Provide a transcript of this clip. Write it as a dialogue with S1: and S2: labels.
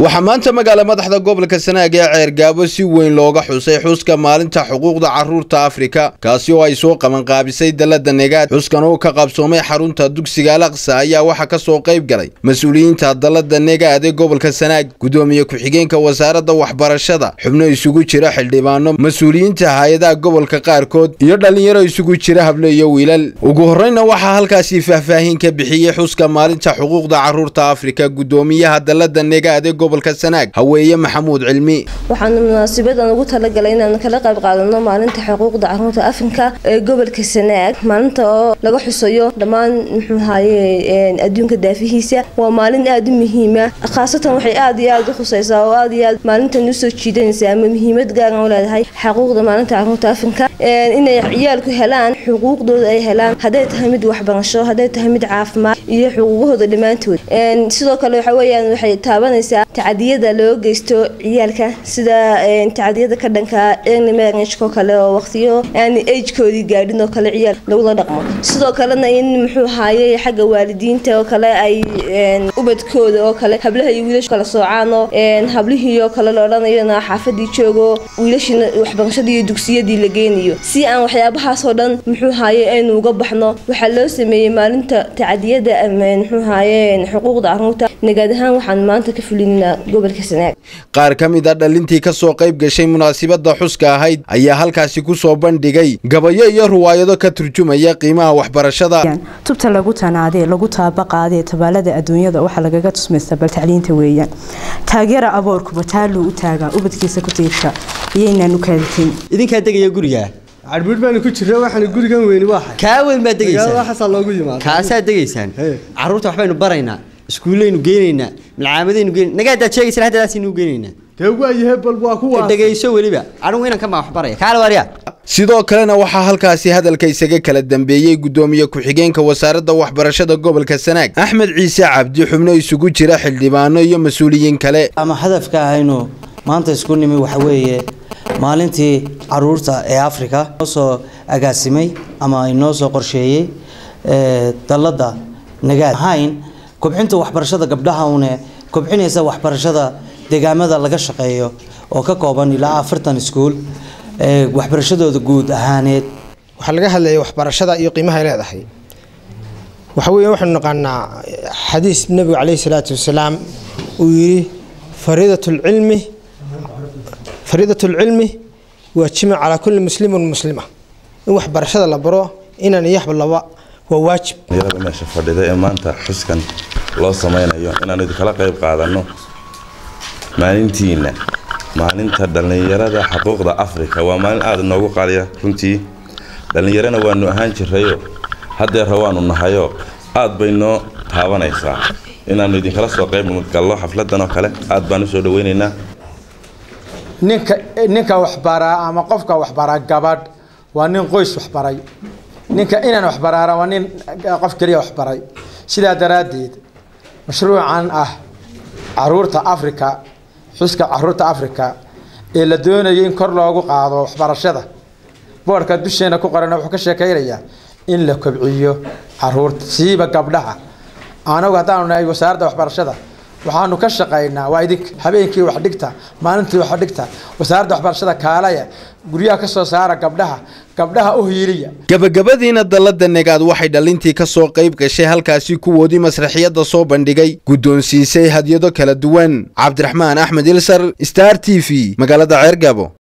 S1: waxaa maanta magaala madaxda gobolka sanaag ee ceergaabo si weyn looga xusay xuska maalinta xuquuqda caruurta afrika kaasi oo ay soo qabanqaabisay dalada negaad xuskan oo ka qabsoomay xarunta dugsiga alaqsa ayaa waxaa ka soo qayb galay mas-uuliyiinta dalada negaad ee gobolka sanaag gudoomiye ku-xigeenka wasaaradda waxbarashada xubno isugu jira xildhibaano mas-uuliyiinta hay-adaha gobolka qaarkood iyo dhallinyaro isugu jira hable iyo wiilal ugu horreyna waxaa halkaasi faahfaahin ka bixiyey xuska maalinta xuquuqda caruurta afrika gudoomiyaha dalada negaad ee gobolka sanaag haweeye maxamuud cilmi
S2: waxaana munaasibadan ugu talagalay inaan kala qayb qaadano maalinta xuquuqda caruurta afrika ee gobolka sanaag maalinta oo laga xusayo dhammaan muxuu ahaye adduunka daafihiisa waa maalin aada u muhiima khaasatan waxay aada iyo aada u khuseysaa oo aada iyo aad maalintan usoo jiidanaysa ama muhiimad gaaran u leedahay xuquuqda maalinta caruurta afrika inay ciyaalku helaan xuquuqdooda ay helaan hadday tahay mid waxbarasho hadday tahay mid caafimaad iyo xuquuqahooda dhammaantood sidoo kale waxa weyaan waxay taabanaysaa tacadiyada loo geysto ciyaalka sida tacadiyada ka dhanka early marriageko kale oo waqtiyo aan agekoodii gaadhin oo kale ciyaal lagula dhaqmo sidoo kalena in muxuu ahaaye xagga waalidiinta oo kale ay ubadkooda oo kale hablaha iyo wiilasha kala soocaan oo hablihii oo kale la odhanayona xaafadii joogo wiilashiina waxbarashadii iyo dugsiyadii la geynayo si aan waxyaabahaasoo dhan muxuu ahaaye aynu uga baxno waxaa loo sameeyey maalinta tacadiyada muxuu ahaaye xuquuqda caruurta nagaad ahaan waxaan maanta ka fulinaa gobolka sanaag
S1: qaar ka mid a dhalintii ka soo qayb gashay munaasibadda xuska ahayd ayaa halkaasi ku soo bandhigay gabayo iyo ruwaayado ka turjumaya qiimaha waxbarashada
S3: tubta lagu tanaadee lagu taabaqaadee tabaalada adduunyada waxaa lagaga tusmaysta bal tacliinta weeyaan taageera aboorkuba taaluu u taagaa ubadkiisa ku tiirsha iyaynaan u kaaditin
S4: idinkaa degaya gurigaa
S5: cadhbuur baanu ku jirra waxaanu gurigan weyni waa xay
S4: kaa weyn baad degaysaan
S5: waxaasaa loogu yimaada
S4: kaasaad degaysaan carruurta waxbaynu baraynaa iskuullaynu geynaynaa milcaamadaynu geyn nagaadaad sheegaysan haddadaasaynu geynaynaa
S5: dee waayahe bal waa kuwa
S4: dhegayso weliba anigu inanka maa wax baraya kaala waaryaa
S1: sidoo kalena waxaa halkaasi hadalka isaga kala dambeeyey gudoomiye ku-xigeenka wasaaradda waxbarashada gobolka sanaag axmed ciise cabdi xubno isugu jira xildhibaano iyo mas-uuliyiin kale
S6: ama hadafka ahaynu maanta isku nimi waxa weeye maalintii caruurta ee africa noo soo agaasimay ama inoo soo qorsheeyey dalada nagaad ahayn kobcinta waxbarashada gabdhaha une kobcinaysa waxbarashada deegaamada laga shaqeeyo oo ka kooban ilaa afartan iskuul waxbarashadooda guud ahaaneed
S7: waxaa laga hadlayay waxbarashada iyo qiimahay leedahay waxa weya waxaanu naqaanaa xadiis nebigu caleyhi salaatu wasalaam uu yidhi fariidatulcilmi fariidatulcilmi waajima calaa kulli muslimin muslima in waxbarashada la baro inaan iyo laba waa waajib
S8: dhalinyarada meesha fadhida ee maanta xuskan loo samaynayo inaanu idinkala qayb qaadanno maalintiina maalinta dhallinyarada xuquuqda afrika waa maalin aada inoogu qaaliya runtii dhallinyarana waanu ahaan jirayo haddeera waanu nahayo aad bay noo taabanaysaa inaannu idinkala soo qayb gallo xafladan oo kale aad baan usoo dhaweynaynaa
S5: ninka ninka waxbaraa ama qofka waxbaraa gabadh waa nin qoys waxbaray ninka inaan waxbaraara waa nin qof keliya waxbaray sidaa daraaddeed mashruucan ah caruurta africa xuska caruurta africa ee la doonayo in kor loogu qaado waxbarashada boodhka dusheena ku qorana wuxuu ka sheekaynayaa in la kobciyo caruurta siiba gabdhaha anagu haddaanu nahay wasaaradda waxbarashada waxaanu ka shaqaynaa waa idink habeenkii wax dhigta maalintii wax dhigta wasaaradda waxbarashada kaalaya guryaha ka soo saara gabdhaha gabdhaha u hiiliya
S1: gabagabadiina dalada negaad waxay dhalintii ka soo qayb gashay halkaasi kuwoodii masraxiyadda soo bandhigay guddoonsiisay hadyado kala duwan cabdiraxmaan axmed ilsar star t v magaalada ceergabo